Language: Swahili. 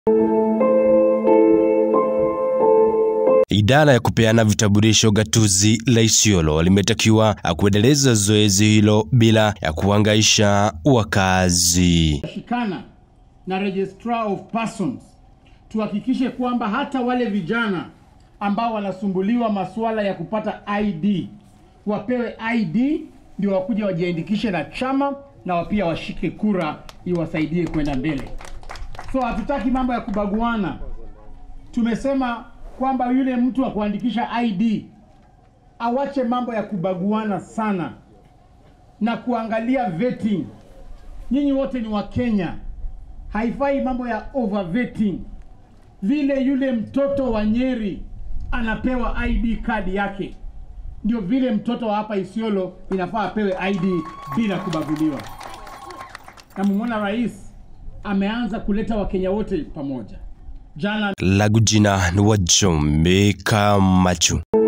Idara ya kupeana vitambulisho gatuzi la Isiolo limetakiwa kuendeleza zoezi hilo bila ya kuhangaisha wakazi. shikana na registrar of persons tuhakikishe kwamba hata wale vijana ambao wanasumbuliwa masuala ya kupata ID wapewe ID ndio wakuja wajiandikishe na chama na pia washike kura iwasaidie kwenda mbele. So hatutaki mambo ya kubaguana. Tumesema kwamba yule mtu wa kuandikisha ID awache mambo ya kubaguana sana na kuangalia vetting. Nyinyi wote ni Wakenya, haifai mambo ya over vetting. Vile yule mtoto wa Nyeri anapewa ID card yake, ndio vile mtoto wa hapa Isiolo inafaa apewe ID bila kubaguliwa. Na mumwona rais ameanza kuleta Wakenya wote pamoja. Jana Langu jina ni Wajombe Kamachu.